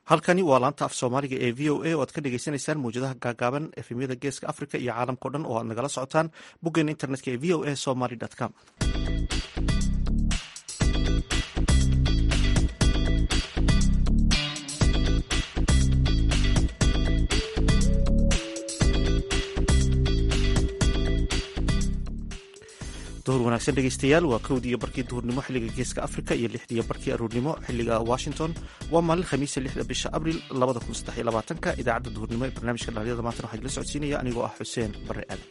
halkani waa laanta af soomaaliga ee v o a oo aad ka dhegeysaneysaan mawjadaha gaagaaban efemyada geeska africa iyo caalamkao dhan oo aad nagala socotaan boggeena internetka ee v o a somaly com duhur wanaagsan dhegeystayaal waa kowdiiyo barkii duhurnimo xilliga geeska africa iyo lixdiiyo barkii aruurnimo xilliga washington waa maalin khamiisa lixda bisha abril labada kun saddex iyo labaatanka idaacadda duhurnimo ee barnaamijka dhalinyada maantana waxaa idila socodsiinaya anigoo ah xuseen bare aadan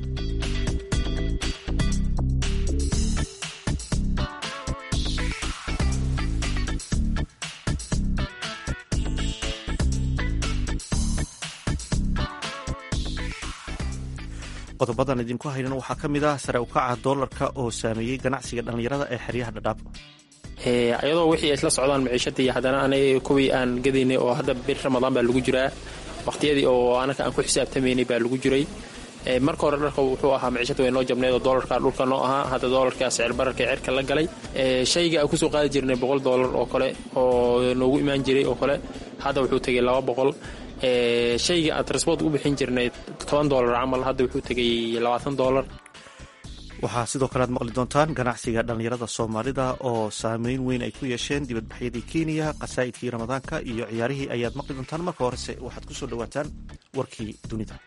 qodobadan idinku haynana waxaa ka mid ah sare ukaca doolarka oo saameeyey ganacsiga dhallinyarada ee xeryaha dhadhaab ayadoo wixii ay isla socdaan maciishadii haddana anaga kuwii aan gadaynay oo hadda bir ramadaan baa lagu jiraa waqhtiyadii oo anaka aan ku xisaabtamaynay baa lagu jiray marka hore dharka wuxuu ahaa maciishada way noo jabneed oo doolarka dhulka noo ahaa hadda doolarka sicir bararka cirka la galay shayga aan kusoo qaadi jirnay boqol doolar oo kale oo noogu imaan jiray oo kale hadda wuxuu tegay laba boqol shayga aan transport u bixin jirnay toban doolar camal hadda wuxuu tegay labaatan doolar waxaa sidoo kale aad maqli doontaan ganacsiga dhallinyarada soomaalida oo saameyn weyn ay ku yeesheen dibadbaxyadii kenya qasaa'idkii ramadaanka iyo ciyaarihii ayaad maqli doontaan marka horese waxaad kusoo dhawaataan warkii dunida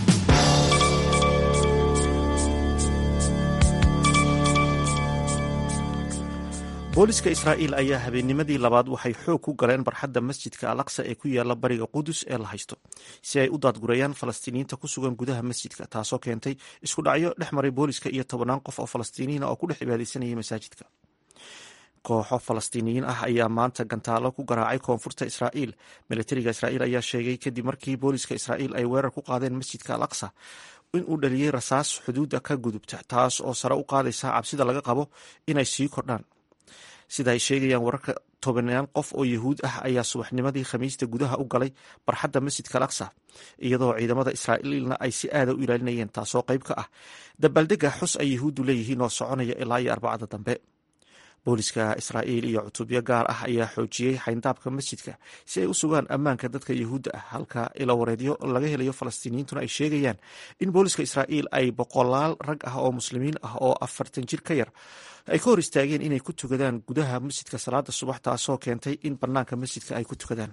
booliska israa'iil ayaa habeennimadii labaad waxay xoog ku galeen barxadda masjidka al aqsa ee ku yaala bariga qudus ee la haysto si ay u daadgurayaan falastiiniyiinta ku sugan gudaha masjidka taasoo keentay isku dhacyo dhex maray booliska iyo tobannaan qof oo falastiiniyiin ah oo ku dhex cibaadaysanayay masaajidka kooxo falastiiniyiin ah ayaa maanta gantaalo ku garaacay koonfurta israa'iil milatariga israa'iil ayaa sheegay kadib markii booliska israa'iil ay weerar ku qaadeen masjidka al aqsa in uu dhaliyey rasaas xuduudda ka gudubta taas oo sare u qaadaysa cabsida laga qabo inay sii kordhaan sida ay sheegayaan wararka tobanaan qof oo yahuud ah ayaa subaxnimadii khamiista gudaha u galay barxadda masjidka al aqsa iyadoo ciidamada israa'iilna ay si aada u ilaalinayeen taasoo qayb ka ah dabaaldega xus ay yahuuddu leeyihiin oo soconaya ilaa iyo arbacada dambe booliska israa'iil iyo cutubyo gaar ah ayaa xoojiyey xayndaabka masjidka si ay u sugaan ammaanka dadka yahuudda ah halka ilawareedyo laga helayo falastiiniyiintuna ay sheegayaan in booliska israa'iil ay boqolaal rag ah oo muslimiin ah oo afartan jir ka yar ay ka hor istaageen inay ku tukadaan gudaha masjidka salaada subax taasoo keentay in bannaanka masjidka ay ku tukadaan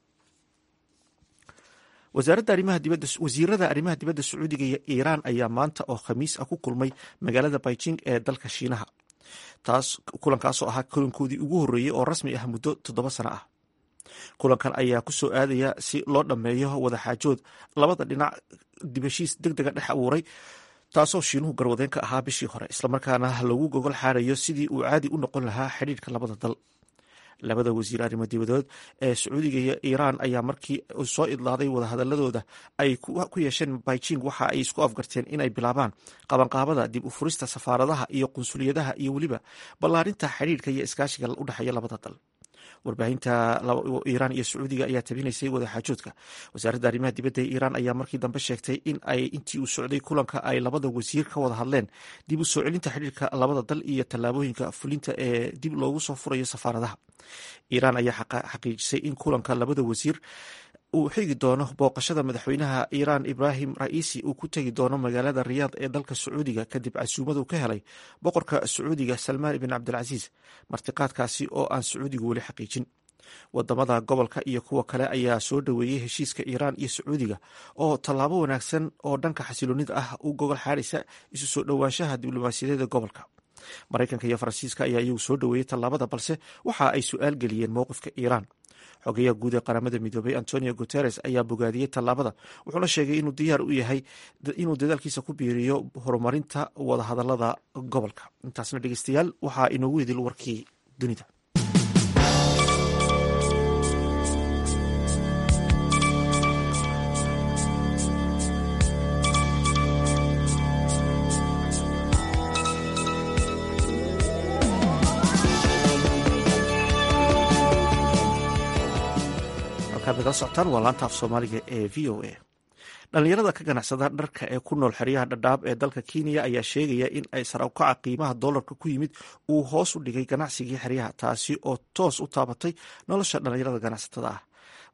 wasiirada arrimaha dibadda sacuudiga iyo iiraan ayaa maanta oo khamiis ah ku kulmay magaalada beijing ee dalka shiinaha taas kulankaasoo ahaa kulankoodii ugu horreeyey oo rasmi ah muddo toddoba sano ah kulankan ayaa ku soo aadaya si loo dhammeeyo wadaxaajood labada dhinac dibashiis deg dega dhex abuuray taasoo shiinuhu garwadeen ka ahaa bishii hore islamarkaana lagu gogol xaarayo sidii uu caadi u noqon lahaa xidhiirka labada dal labada wasiir arrimo dibadood ee sacuudiga iyo iiraan ayaa markii soo idlaaday wadahadaladooda ay ku yeesheen beijing waxa ay isku afgarteen inay bilaabaan qabanqaabada dib u furista safaaradaha iyo qunsuliyadaha iyo weliba ballaarinta xidhiirka iyo iskaashiga u dhexeeya labada dal warbaahinta iiraan iyo sacuudiga ayaa tabinaysay wadaxaajoodka wasaaradda arrimaha dibadda ee iiraan ayaa markii dambe sheegtay in ay intii uu socday kulanka ay labada wasiir ka wada hadleen dib u soo celinta xidhiirka labada dal iyo tallaabooyinka fulinta ee dib loogu soo furayo safaaradaha iiraan ayaa xaqiijisay in kulanka labada wasiir uu xigi doono booqashada madaxweynaha iiraan ibraahim ra'iisi uu ku tegi doono magaalada riyaad ee dalka sacuudiga kadib casuumadu ka helay boqorka sacuudiga salmaan ibn cabdilcasiis martiqaadkaasi oo aan sacuudigu weli xaqiijin wadamada gobolka iyo kuwa kale ayaa soo dhoweeyey heshiiska iiraan iyo sacuudiga oo tallaabo wanaagsan oo dhanka xasiloonida ah u gogol xaaraysa isu soo dhowaanshaha diblomaasiyadeeda gobolka maraykanka iyo faransiiska ayaa iyagu soo dhoweeyey tallaabada balse waxa ay su-aal geliyeen mowqifka iiraan xogeyaha guud ee qaramada midoobay antonio guteres ayaa bogaadiyey tallaabada wuxuuna sheegay inuu diyaar u yahay inuu dadaalkiisa ku biiriyo horumarinta wadahadalada gobolka intaasna dhegeystayaal waxaa inoogu idil warkii dunida socotaan waa laanta af soomaaliga ee v o a dhallinyarada ka ganacsada dharka ee ku nool xeryaha dhadhaab ee dalka kenya ayaa sheegaya in ay sarawkaca qiimaha doolarka ku yimid uu hoos u dhigay ganacsigii xeryaha taasi oo toos u taabatay nolosha dhallinyarada ganacsatada ah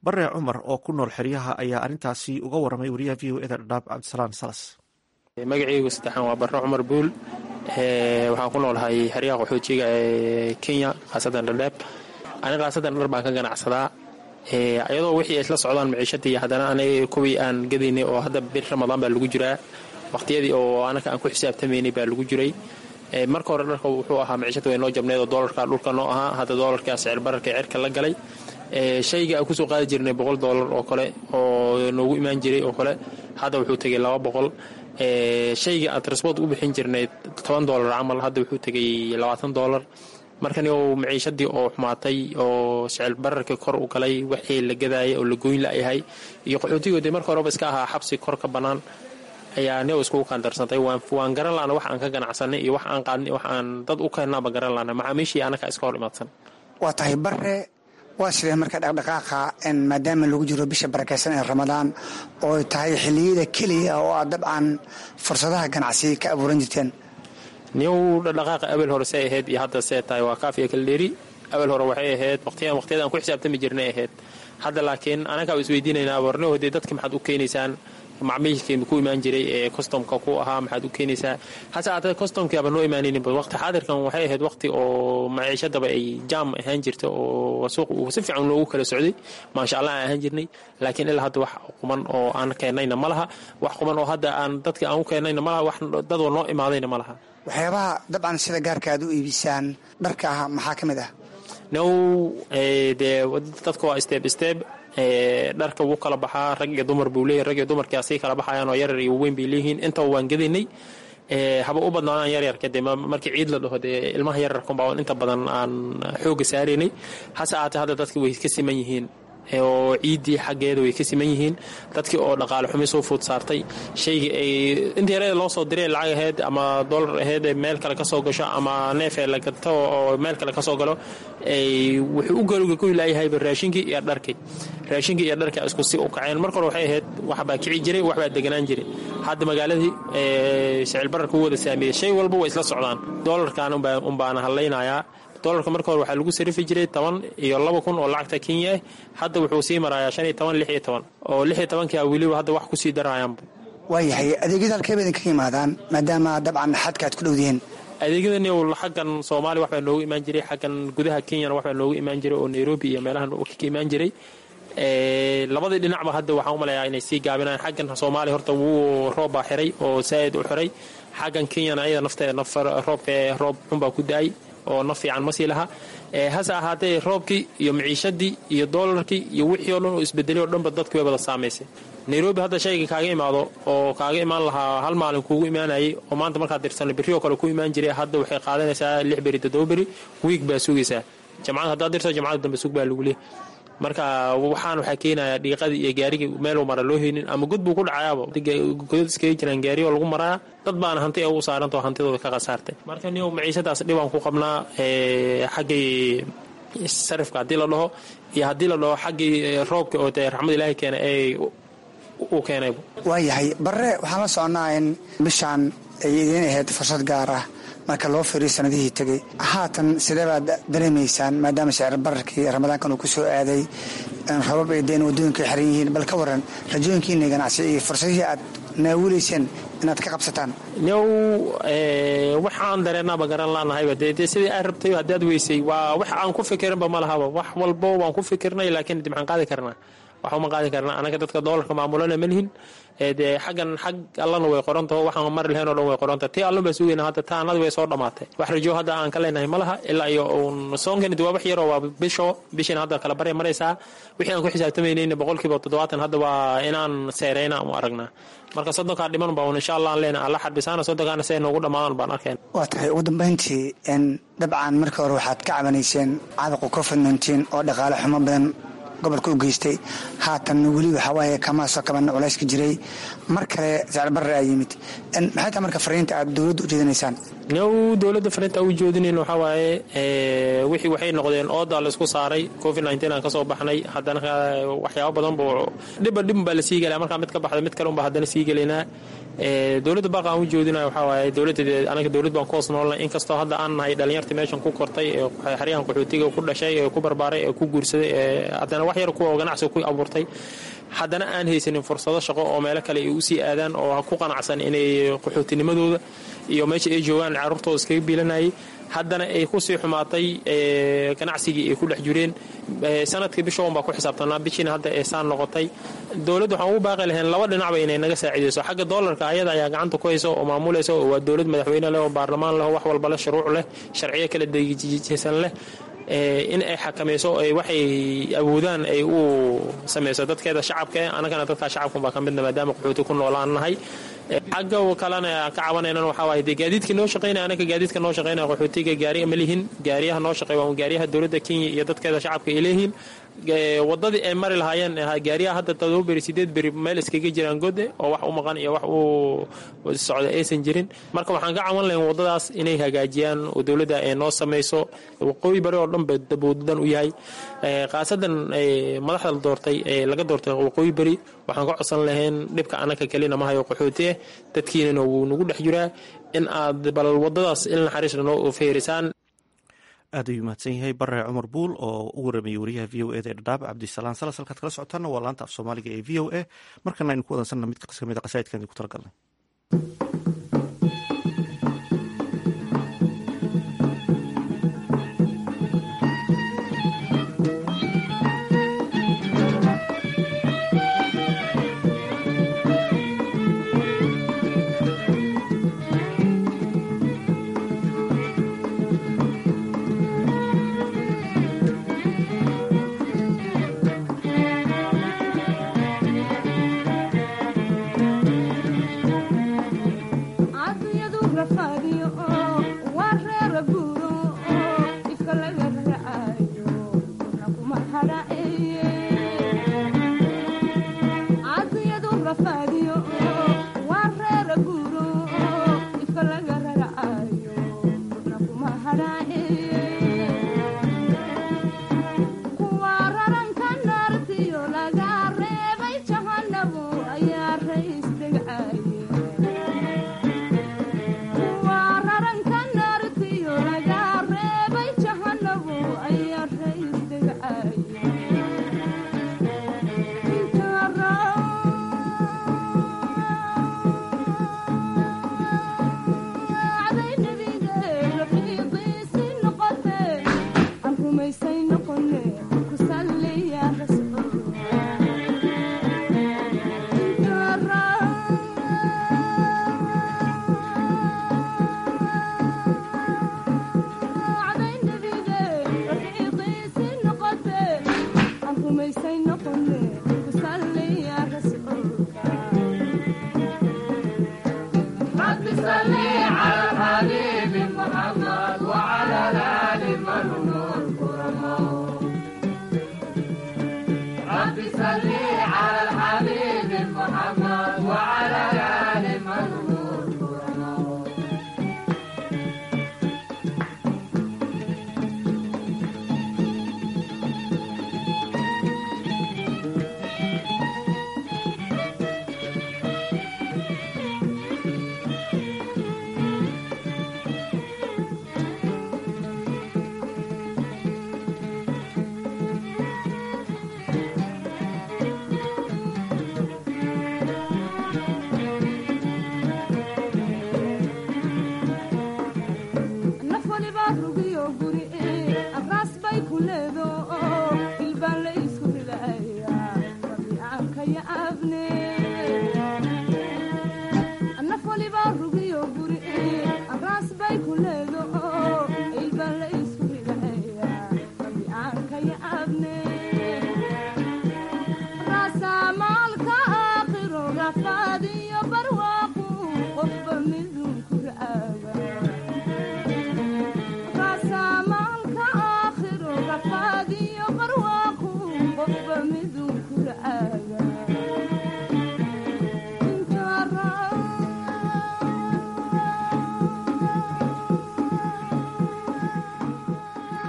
bare cumar oo ku nool xeryaha ayaa arrintaasi uga waramay wariyaha v o eda dhadhaab cabdisalaan salas magaceygu saddexaan waa bare cumar buul waxaan ku noolahay xeryaha qaxoojiga ee kenya khaasatan dhadhaab ani khaasadan dhar baan ka ganacsadaa iyadoo wixii isla socdaan maciishadii haddana aniga kuwii aan gadaynay oo hadda bir ramadaan baa lagu jiraa waqtiyadii oo anaka aan ku xisaabtamaynay baa lagu jiray marka hore dharka wuxuu ahaa maciishada way noo jabneed oo doolarka dhulka noo ahaa hadda doolarkaa sicir bararka cirka la galay shayga aan kusoo qaadi jirnay boqol doolar oo kale oo noogu imaan jiray oo kale hadda wuxuu tegay laba boqol shayga aan transport u bixin jirnay toban doolar camal hadda wuxuu tegay labaatan doolar markan maciishadii oo xumaatay oo sicil bararkii kor u galay wixii la gadaayay oo la goyn layahay iyo qaxootigoode marka horeba iska ahaa xabsi kor ka bannaan ayaa nio iskugu kaandarsantay waan garan lana wax aan ka ganacsanay iyo wax aan qaadnay wax aan dad u keennaaba garan lana macaamiishii anaka iska hor imaadsan waa tahay bare waa sidee marka dhaqdhaqaaqa maadaama lagu jiro bisha barakaysan ee ramadaan oo tahay xilliyada keliya oo aad dabcan fursadaha ganacsi ka abuuran jirteen niyow dhaqdhaqaaqa abel hore see ahayd iyo hadda see tahay waa kaafiya kala dheeri abel hore waxay ahayd waqtiyan waqtiyada aan ku xisaabtami jirnay ahayd hadda laakiin anagaa isweydiinaynaa warniho dee dadka maxaad u keenaysaan macmiilkii ku imaan jiray ee customka ku ahaa maxaad u keenaysaa hase aatee customkiaba noo imaanaynin waqti xaadirkan waxay ahayd waqti oo maciishadaba ay jaam ahaan jirta oo suuq uu si fiican loogu kala socday maasha allah aan ahaan jirnay laakiin ilaa hadda wax quman oo aan keennayna ma laha wax quman oo hadda aan dadka aan u keennayna ma laha wax dadoo noo imaadayna ma laha waxyaabaha dabcan sida gaarka aad u iibisaan dharka ah maxaa ka mid ah now dee dadka waa steeb steeb dharka wuu kala baxaa rag iyo dumar buu leeyahy rag iyo dumarkii asii kala baxayaan oo yaryar iyo weyn bay leeyihiin intaba waan gadaynay haba u badnaadaan yaryarka dee markii ciid la dhaho dee ilmaha yaryarkunbaa inta badan aan xooga saaraynay hase aatee hadda dadka way ka siman yihiin oo ciiddii xaggeeda way ka siman yihiin dadkii oo dhaqaale xumi soo food saartay shaygii ay inta yareeda loo soo diray lacag aheyd ama dollar aheyd meel kale ka soo gasho ama neefee la gato oo meel kale ka soo galo wuxuu u galgoy laayahayba raashinkii iyo dharkii raashinkii iyo dharkii isku si u kaceen marka hore waxay ahayd waxbaa kici jiray waxbaa deganaan jiray hadda magaaladii sicil bararka u wada saameeyey shay walba way isla socdaan doolarkan unbaana hadlaynayaa dolarka marka hore waxaa lagu sarifi jiray toban iyo laba kun oo lacagta kenya ah hadda wuxuu sii marayaa shan iyo toban lix iyo toban oo lix iyo tobankia weliba hadda wax kusii darayaanba waayahay adeegyada halkeeba idinkaga yimaadaan maadaama dabcan xadka aad ku dhowdihiin adeegyadani xaggan soomaaliya waxbaa noogu imaan jiray xaggan gudaha kenyana waxbaa noogu imaan jiray oo nairobi iyo meelahan ka imaan jiray labadii dhinacba hadda waxaan u malayaa inay sii gaabinayaan xaggan soomaaliya horta wuu roob baa xiray oo saa'id u xiray xaggan kenyana ayada nafteeda roobka roob xunbaa ku da-ay oo naf fiican ma sii laha hase ahaatee roobkii iyo maciishadii iyo doolarkii iyo wixii o dhan oo isbedelay o dhanba dadki way wada saamaysay nairobi hadda shayga kaaga imaado oo kaaga imaan lahaa hal maalin kuugu imaanayay oo maanta markaad dirsano berri oo kale ku imaan jiray hadda waxay qaadanaysaa lix beri toddoba beri wiig baa sugaysaa jamcad haddaad dirto jamcada dambe sug baa lagu leey marka waxaan waxaa keenayaa dhiiqadii iyo gaarigii meeluu mara loo heynin ama god buu ku dhacayaaba godad iskaga jiraan gaari oo lagu maraa dad baana hanti ee u saarantao hantidooda ka khasaartay marka niyow maciishadaas dhibaan ku qabnaa xaggii sarifka haddii la dhaho iyo haddii la dhaho xaggii roobka oo dee raxmad ilaahay keena ee u keenayba waayahay barre waxaan la soconnaa in bishaan ay idiin ahayd fursad gaar ah marka loo fiiriyo sanadihii tegey haatan sidee baad dareemaysaan maadaama sicir bararkii ramadaankan uu ku soo aaday rabab ay deen waddooyinka xiran yihiin bal ka waran rajooyinkiina ganacsi iyo fursadihii aad naawilayseen inaad ka qabsataan new waxaan dareenaaba garan laanahayba dee sidii aad rabtay haddaad weysay waa wax aan ku fikirinba ma lahaba wax walbo waan ku fikirnay laakiin de maxaan qaadi karnaa wax uma qaadi karnaa anaga dadka doolarka maamulana ma lihin dee xaggan xag allana way qorantaho waxaan mari lahayn o dhan way qoranta tii allan baa sugayna hadda ta annada way soo dhammaatay wax rajo hadda aan ka leenahay ma laha ilaa iyo uun soonkani waa wax yaroo waa bisho bishiina hadda kala barya maraysaa wixii aan ku xisaabtamaynayna boqolkiiba toddobaatan hadda waa inaan seerayna u aragnaa marka soddonkaa dhiman baa un insha allah aan leenahay alla xarbisaana soddonkaana si ay noogu dhammaadaan baan arkeen waa tahay ugu dambayntii dabcan markii hore waxaad ka cabanayseen caabuqa covid nteen oo dhaqaale xumo badan gobolka u geystay haatan weli waxawaaye kama soo kaban culayska jiray mar kale sicirbarre aa yimid maxay tahay marka fariinta aad dowladda u jeedinaysaan new dowladda fariinta u jeedinayn waxaa waaye wixii waxay noqdeen oodaa la isku saaray covid nteen aan ka soo baxnay haddana waxyaabo badan buu dhibba dhibun baa la sii gelaya markaa mid ka baxda mid kale unbaa haddana sii gelaynaa dowladda baaqa aan u jeedinayo waxaa waaye dowladda anaga dowlad baan ku hoos noolnay inkastoo hadda aan nahay dhalinyartii meeshan ku kortay ee xeryahan qaxootiga ku dhashay ee ku barbaaray ee ku guursaday ee haddana wax yar kuwa ganacsiga ku abuurtay haddana aan haysanin fursado shaqo oo meelo kale ay usii aadaan oo ku qanacsan inay qaxootinimadooda iyo meesha ay joogaan carruurtooda iskaga biilanayay haddana ay kusii xumaatay ganacsigii ay ku dhex jireen sanadkii bishoon baa ku xisaabtanaa bishiina hadda ee saan noqotay dowladda waxaan ugu baaqi lahayn laba dhinacba inay naga saacidayso xagga doolarka ayada ayaa gacanta ku haysa oo maamulaysa oo waa dowlad madaxweyne leh oo baarlamaan leh oo wax walba leh shuruuc leh sharciyo kala dejisan leh in ay xakamayso waxay awoodaan ay u samayso dadkeeda shacabka annagana dadkaa shacabkunbaa ka midna maadaama qaxooti ku noolaan nahay xagga kalena ka cabanaynan waxaa waaye dee gaadiidka noo shaqaynaya anaka gaadiidka noo shaqaynaya qaxootiga gaariya ma lihin gaariyaha noo shaqeeya waa gaariyaha dowladda kenya iyo dadkeeda shacabka ay leeyihiin wadadii ay mari lahaayeen gaariyaha hadda todoba beri sideed beri meel iskaga jiraan gode oo wax u maqan iyo wax u socda aysan jirin marka waxaan ka cawan lahayn wadadaas inay hagaajiyaan oo dowladda ay noo samayso waqooyi bari oo dhan ba daboodadan u yahay khaasadan madaxda la doortay ee laga doortay waqooyi beri waxaan ka codsan lahayn dhibka anaka kelina mahayo qaxooti ah dadkiinana wuu nagu dhex jiraa in aad bal wadadaas il naxariisna noo feerisaan aad ayuu mahadsan yahay bare cumar buul oo u waramayay wariyaha v o eda ee dhadhaab cabdisalaan salas halkaad kala socotaana waa laanta af soomaaliga ee v o a markana aynu ku wadansanna mid kamid a qasaidkan idinku talagalnay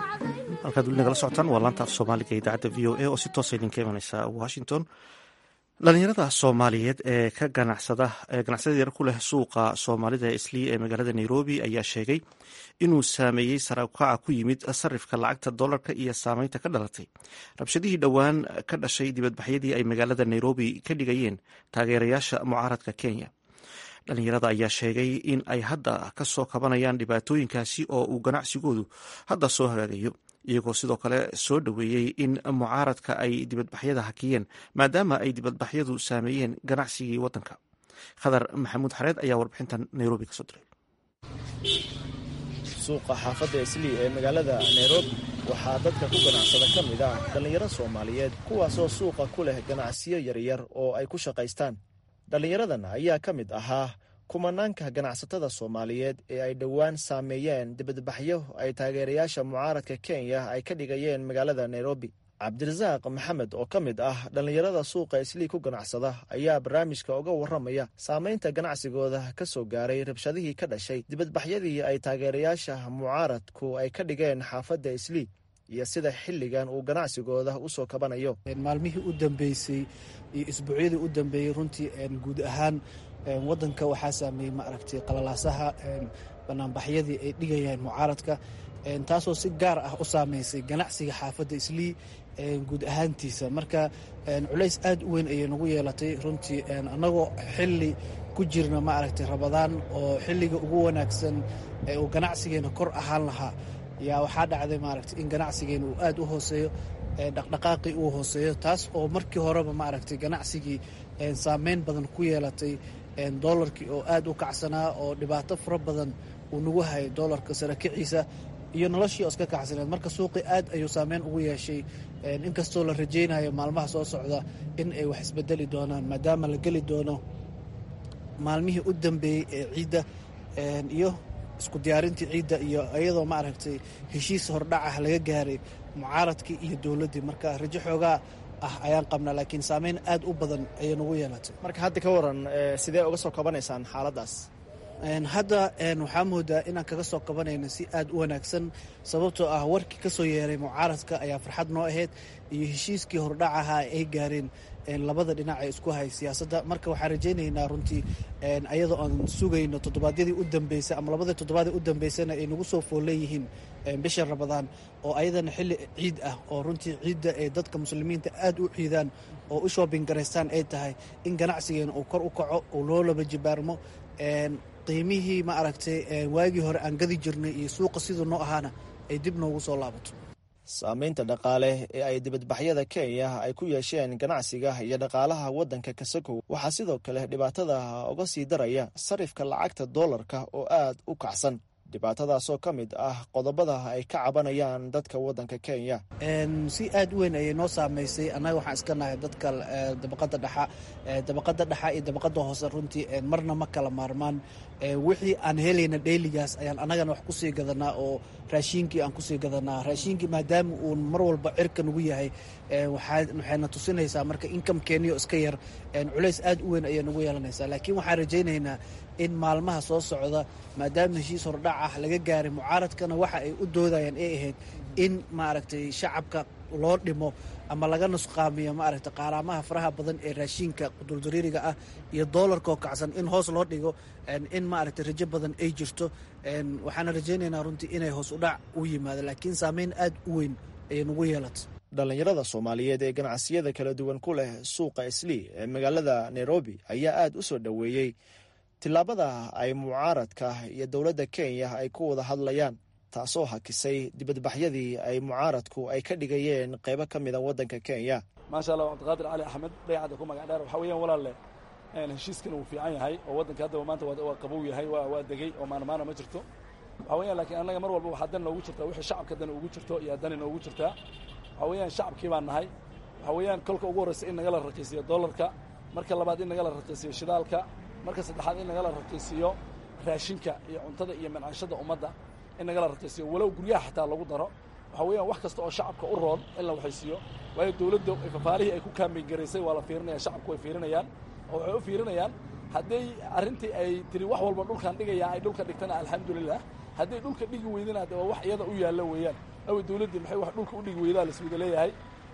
halkaad weli nagala socotaan waa laanta af soomaaliga idaacadda v o a oo si toosa idinka imaneysa washington dhalinyarada soomaaliyeed ee ka ganacsada ee ganacsada yar ku leh suuqa soomaalida islii ee magaalada nairobi ayaa sheegay inuu saameeyey sarakaca ku yimid sarifka lacagta dollarka iyo saameynta ka dhalatay rabshadihii dhowaan ka dhashay dibadbaxyadii ay magaalada nairobi ka dhigayeen taageerayaasha mucaaradka kenya dhalinyarada ayaa sheegay in ay hadda ka soo kabanayaan dhibaatooyinkaasi oo uu ganacsigoodu hadda soo hagaagayo iyagoo sidoo kale soo dhoweeyey in mucaaradka ay dibadbaxyada hakiyeen maadaama ay dibadbaxyadu saameeyeen ganacsigii waddanka khadar maxamuud xareed ayaa warbixintan nairobi kasoo diray suuqa xaafadda islii ee magaalada nairobi waxaa dadka ku ganacsada ka mid ah dhallinyaro soomaaliyeed kuwaasoo suuqa ku leh ganacsiyo yaryar oo ay ku shaqaystaan dhallinyaradan ayaa ka mid ahaa kumanaanka ganacsatada soomaaliyeed ee ay dhowaan saameeyeen dibadbaxyo ay taageerayaasha mucaaradka kenya ay ka dhigayeen magaalada nairobi cabdirasaaq maxamed oo ka mid ah dhallinyarada suuqa islii ku ganacsada ayaa barnaamijka uga warramaya saameynta ganacsigooda ka soo gaaray rabshadihii ka dhashay dibadbaxyadii ay taageerayaasha mucaaradku ay ka dhigeen xaafadda islii iyo sida xilligan uu ganacsigooda u soo kabanayo maalmihii u dambeysay iyo isbuucyadii u dambeeyey runtii guud ahaan wadanka waxaa saameeyey maaragtay qalalaasaha banaanbaxyadii ay dhigayaan mucaaradka taasoo si gaar ah u saameysay ganacsiga xaafadda islii guud ahaantiisa marka culays aad u weyn ayay nagu yeelatay runtii annagoo xili ku jirna maaragtay rabadaan oo xilliga ugu wanaagsan ee uu ganacsigeena kor ahaan lahaa yaa waxaa dhacday maaragtay in ganacsigeena uu aad u hooseeyo dhaqdhaqaaqii uu hooseeyo taas oo markii horeba maaragtay ganacsigii saameyn badan ku yeelatay doolarkii oo aad u kacsanaa oo dhibaato fara badan uu nagu hayay doolarka sarakiciisa iyo noloshii oo iska kacsaneed marka suuqii aad ayuu saameyn ugu yeeshay inkastoo la rajaynayo maalmaha soo socda in ay wax isbedeli doonaan maadaama la geli doono maalmihii u dambeeyey ee ciidda iyo isku diyaarintii ciidda iyo iyadoo maaragtay heshiis hordhacah laga gaaray mucaaradkii iyo dowladdii marka rajo xoogaa ah ayaan qabnaa laakiin saameyn aad u badan ayay nagu yeelatay marka hadda ka waran sidee uga soo kabanaysaan xaaladdaas hadda waxaa moodaa inaan kaga soo kabanayno si aad u wanaagsan sababtoo ah warkii ka soo yeeray mucaaradka ayaa farxad noo ahayd iyo heshiiskii hordhacaha ay gaareen labada dhinac ee isku hay siyaasadda marka waxaan rajaynaynaa runtii ayadoo aan sugayno toddobaadyadii u dambeysay ama labadii toddobaadii u dambeysana ay nagu soo foolleeyihiin bisha rabadaan oo ayadana xilli ciid ah oo runtii ciidda ay dadka muslimiinta aad u ciidaan oo u shoobin garaystaan ay tahay in ganacsigeena uu kor u kaco uu loo laba jibaarmo qiimihii ma aragtay waagii hore aan gadi jirnay iyo suuqa siduu noo ahaana ay dib noogu soo laabato saamaynta dhaqaale ee ay dibadbaxyada kenya ay ku yeesheen ganacsiga iyo dhaqaalaha waddanka kasakow waxaa sidoo kale dhibaatada uga sii daraya sarifka lacagta doolarka oo aad u kacsan dhibaatadaasoo ka mid ah qodobada ay ka cabanayaan dadka waddanka kenya si aad u weyn ayay noo saamaysay annaga waxaan iska nahay dadka dabaqada dhexa dabaqada dhexa iyo dabaqada hoose runtii marna ma kala maarmaan wixii aan helayna dheyligaas ayaan annagana wax kusii gadanaa oo raashiinkii aan kusii gadanaa raashiinkii maadaama uu mar walba cirka nagu yahay waxayna tusinaysaa marka inkamkeeniyo iska yar culays aad u weyn ayay nagu yeelanaysaa laakiin waxaan rajaynaynaa in maalmaha soo socda maadaama heshiis hordhac ah laga gaaray mucaaradkana waxa ay u doodayaan ay ahayd in maaragtay shacabka loo dhimo ama laga nusqaamiyo maaragtay qaaraamaha faraha badan ee raashiinka quduldariiriga ah iyo doolarkoo kacsan in hoos loo dhigo in maaragtay rajo badan ay jirto waxaana rajaynaynaa runtii inay hoos u dhac u yimaado laakiin saameyn aad u weyn ayay nagu yeelatay dhallinyarada soomaaliyeed ee ganacsiyada kala duwan ku leh suuqa islii ee magaalada nairobi ayaa aad u soo dhoweeyey tillaabada ay mucaaradka iyo dowladda kenya ay ku wada hadlayaan taasoo hakisay dibadbaxyadii ay mucaaradku ay ka dhigayeen qaybo ka mida waddanka kenya maasha allah cabdiqaadir cali axmed dayacadda ku magac dheer waxaa weeyaan walaalle heshiiskan uu fiican yahay oo waddanka haddaba maanta waa qabow yahay waa degey oo maanmaana ma jirto waxaa weeyaan laakiin annaga mar walba waxaa dan noogu jirtaa wixii shacabka dan ugu jirto iyo dani noogu jirtaa waxaa weeyaan shacabkii baan nahay waxaa weeyaan kolka ugu horreysa in nagala raqiisiyo dollarka marka labaad in nagala raqiisiyo shidaalka marka saddexaad in nagala raqiisiyo raashinka iyo cuntada iyo mancaashada ummadda in nagala raqiisiyo walow guryaha xataa lagu daro waxaa weeyaan wax kasta oo shacabka u roon in la waxaysiiyo waayo dowladda fafaalihii ay ku kaambeyn garaysay waa la fiirinaya shacabku way fiirinayaan oo waxay u fiirinayaan hadday arrintii ay tiri wax walba dhulkaan dhigaya ay dhulka dhigtana alxamdulilah hadday dhulka dhigi weydana de waa wax iyada u yaallo weeyaan awa dowladdii maxay wax dhulka u dhigi weydaa laswada leeyahay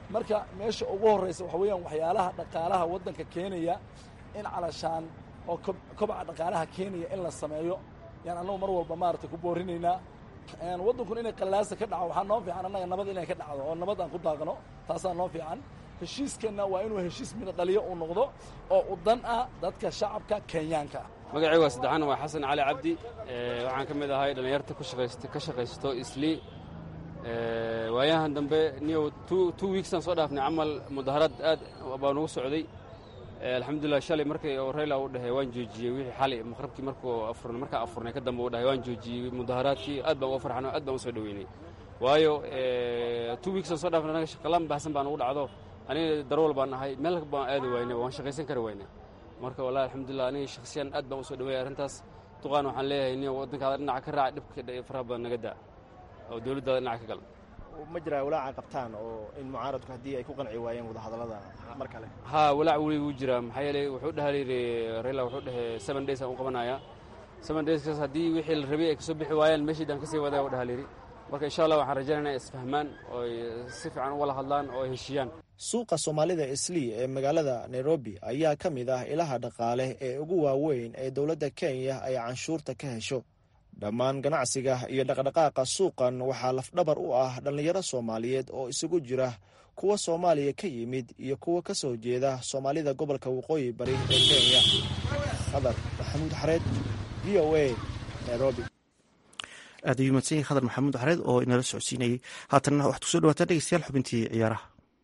marka meesha ugu horraysa waxa weeyaan waxyaalaha dhaqaalaha waddanka keenaya in calashaan oo kobca dhaqaalaha keenaya in la sameeyo yaan annagu mar walba maaragtay ku boorinaynaa waddankun inay qallaasa ka dhaco waxaa noo fiican annaga nabad inay ka dhacdo oo nabad aan ku daaqno taasaa noo fiican heshiiskeenna waa inuu heshiis mida dhaliyo uu noqdo oo u dan ah dadka shacabka kenyaanka ah magacii waa saddexaan waa xasan cali cabdi waxaan ka mid ahay dhallinyarta ka shaqaysato islii waayahan dambe niyow two weeksaan soo dhaafnay camal mudaharad aad baa nugu socday alxamdulilah shalay markay oo rayla u dhahay waan joojiyey wixii xalay maqrabkii markuu afurnay markaa afurnay ka dambe u dhahay waan joojiyey mudaharaadkii aad baan uga farxano aad baan u soo dhoweynay waayo two weeksaan soo dhaafnay anaga shaqalaan baahsan baan ugu dhacdo aniga darwal baan ahay meel baan aadi waynay waan shaqaysan kari waynay marka wallahi alxamdulilah aniga shakhsiyan aad baan u soo dhaweeyay arrintaas duqaan waxaan leeyahay niyo waddankaada dhinaca ka raaca dhibka faraha badan naga daa oo dowladdaada dhinaca ka gal ma jiraa walaaca qabtaan oo in mucaaradku haddii ay ku qanci waayeen wadahadallada mar kale haa walaac weli wuu jiraa maxaa yeelay wuxuu dhaha yidhi rayla wuxuu dhahay seven days aan u qabanayaa seven dayskaas haddii wixii la rabay ay kasoo bixi waayaan meeshiidaan kasii wadaya u dhaha yidhi marka insha allah waxaan rajaynayna isfahmaan oo ay si fiican u wala hadlaan oo ay heshiiyaan suuqa soomaalida islii ee magaalada nairobi ayaa ka mid ah ilaha dhaqaale ee ugu waaweyn ee dowladda kenya ay canshuurta ka hesho dhammaan ganacsiga iyo dhaqdhaqaaqa suuqan waxaa lafdhabar u ah dhallinyaro soomaaliyeed oo isugu jira kuwa soomaaliya ka yimid iyo kuwa ka soo jeeda soomaalida gobolka waqooyi bari ee kenya qadar maxamuud xareed v o a nairobi aad ayuu mahadsan yahay khadar maxamuud xareed oo inala socodsiinayay haatanna waxaad kusoo dhawaataan dhegeystayaal xubintii ciyaaraha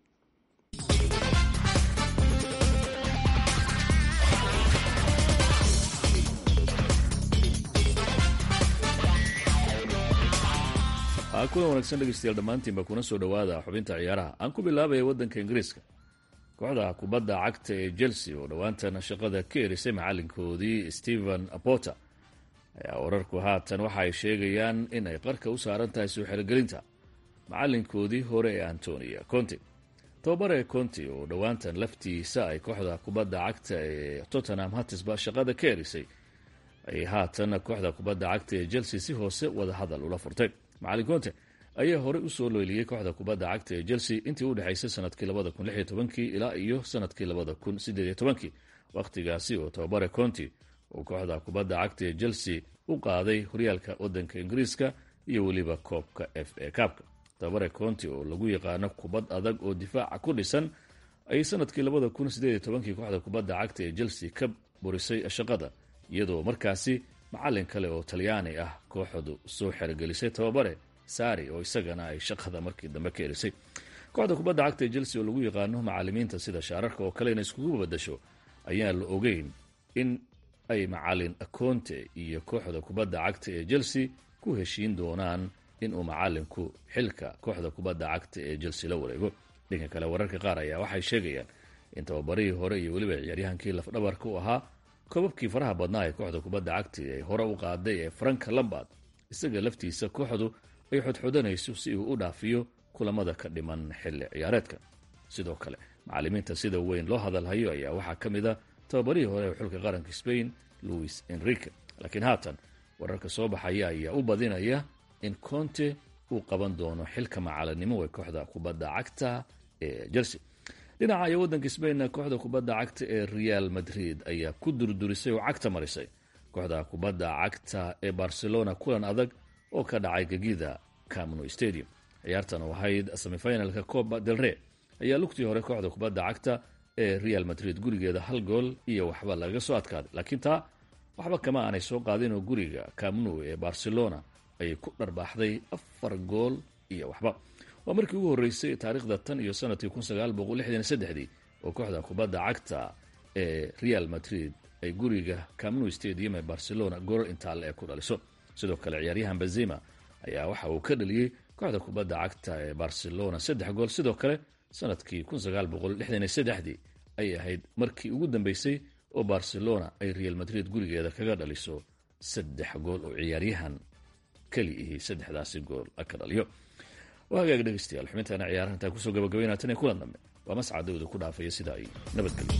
kulan wanaagsan dhegeystayaal dhammaantiinba kuna soo dhowaada xubinta ciyaaraha aan ku bilaabaya waddanka ingiriiska kooxda kubadda cagta ee chelsea oo dhowaantan shaqada ka erisay macalinkoodii stephen apota ayaa wararku haatan waxa ay sheegayaan in ay qarka u saaran tahay soo xerogelinta macalinkoodii hore ee antonia conte tobabare conte oo dhowaantan laftiisa ay kooxda kubadda cagta ee tottenham hatisba shaqada ka erisay ayay haatan kooxda kubadda cagta ee chelsea si hoose wada hadal ula furtay macalin conte ayaa horey usoo leeliyey kooxda kubadda cagta ee chelsea intii u dhexaysay sanadkii labada kun lix iyo tobankii ilaa iyo sanadkii labada kun sideed iyo tobankii wakhtigaasi oo tababare conti uu kooxda kubadda cagta ee chelsea u qaaday horyaalka waddanka ingiriiska iyo weliba koobka f a kaabka tababare conti oo lagu yaqaano kubad adag oo difaaca ku dhisan ayay sanadkii labada kun sideed iyo tobankii kooxda kubadda cagta ee chelsea ka burisay shaqada iyadoo markaasi macalin kale oo talyaani ah kooxdu soo xerogelisay tababare sari oo isagana ay shaqada markii dambe ka erisay kooxda kubadda cagta ee chelsea oo lagu yaqaano macalimiinta sida shaararka oo kale inay iskugu badasho ayaan la ogeyn in ay macalin akonte iyo kooxda kubadda cagta ee chelsea ku heshiin doonaan inuu macalinku xilka kooxda kubadda cagta ee chelsea la wareego dhanka kale wararka qaar ayaa waxay sheegayaan in tababarihii hore iyo weliba ciyaaryahankii lafdhabarka u ahaa koobabkii faraha badnaa ee kooxda kubadda cagta ay hore u qaaday ee franka lambard isaga laftiisa kooxdu ay xodxodanayso si uu u dhaafiyo kulamada ka dhiman xilli ciyaareedka sidoo kale macalimiinta sida weyn loo hadalhayo ayaa waxaa ka mid a tababarihii hore ee xulka qaranka spain louis enrique laakiin haatan wararka soo baxaya ayaa u badinaya in conte uu qaban doono xilka macalinimo ee kooxda kubadda cagta ee chelsea dhinaca iyo waddanka sbainna kooxda kubadda cagta ee real madrid ayaa ku durdurisay oo cagta marisay kooxda kubadda cagta ee barcelona kulan adag oo ka dhacay gegida camno stadium ciyaartan oo ahayd semifinalka coba del rey ayaa lugtii hore kooxda kubadda cagta ee real madrid gurigeeda hal gool iyo waxba lagaga soo adkaaday laakiin taa waxba kama aanay soo qaadin oo guriga camno ee barcelona ayay ku dharbaaxday afar gool iyo waxba waa markii ugu horreysay taariikhda tan iyo sanadkii kun sagaal boqol lixdan iyo saddexdii oo kooxda kubadda cagta ee real madrid ay guriga camno stadium ee barcelona goolal intaale ee ku dhaliso sidoo kale ciyaaryahan benzema ayaa waxa uu ka dhaliyey kooxda kubadda cagta ee barcelona saddex gool sidoo kale sanadkii kun sagaal boqol lixdan iyo saddexdii ayay ahayd markii ugu dambeysay oo barcelona ay real madrid gurigeeda kaga dhaliso saddex gool oo ciyaaryahan keli ihii saddexdaasi gool ka dhaliyo waa hagaag dhegeystayaal xubintaana ciyaaraha intaan kusoo gabagabaynaa tan iyo kulan dambe waa mascad dawda ku dhaafaya sida ay nabadgelyo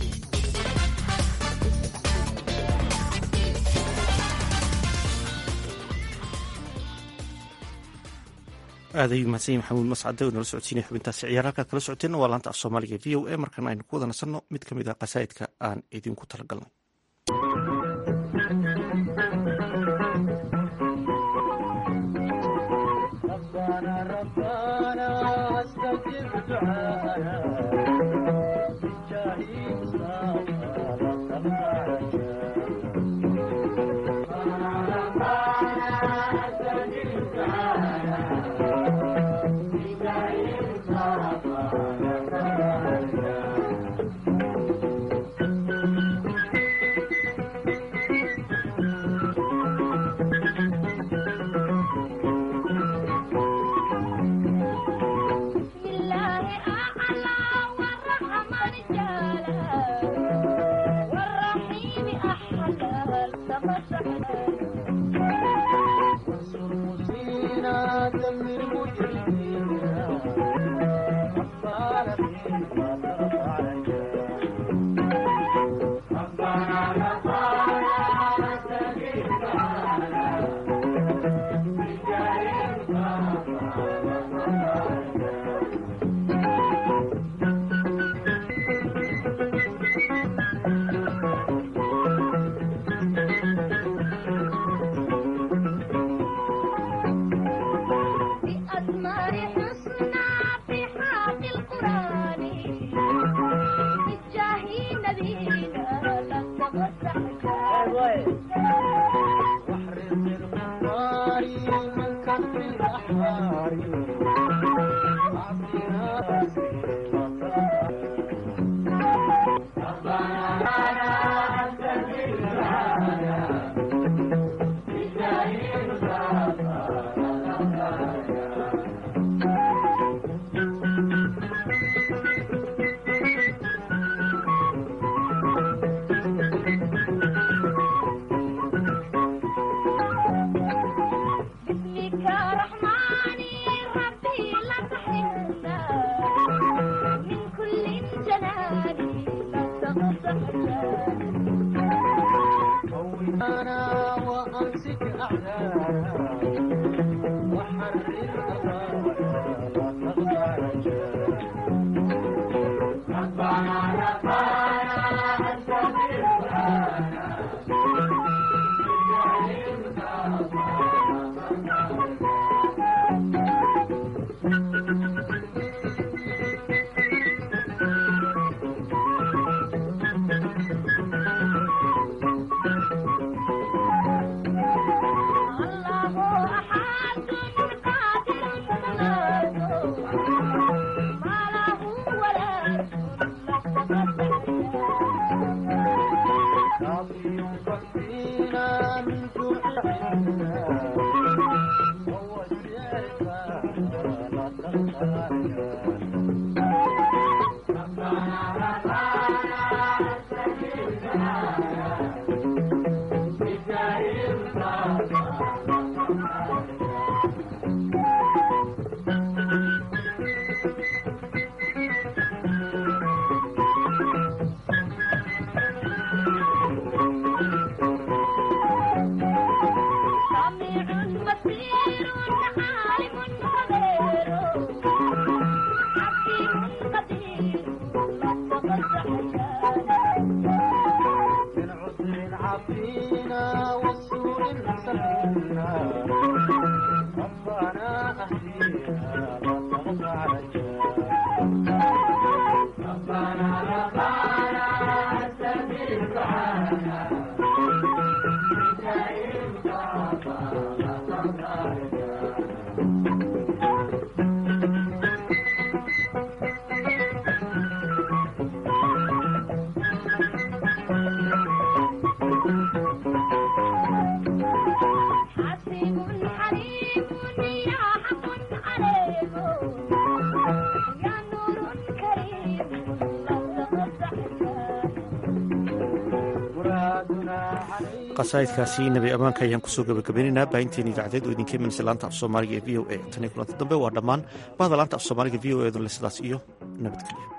aaday mahadsan maxamuud mascade oo nala socodsiinaya xubintaasi ciyaar halkaad kala socoteenna waa laanta af soomaaliga v o a markana aynu ku wada nasanno mid ka mid ah qasaa'idka aan idinku talagalnay qasaa'idkaasi nabi ammaanka ayaan kusoo gabagabaynaynaa baahinteen idaacadeed oo idinka imanaysa laanta af soomaaliga ee v o a tan iyo kulanta dambe waa dhammaan bahda laanta af soomaaliga v o e dun le sidaas iyo nabadgelyo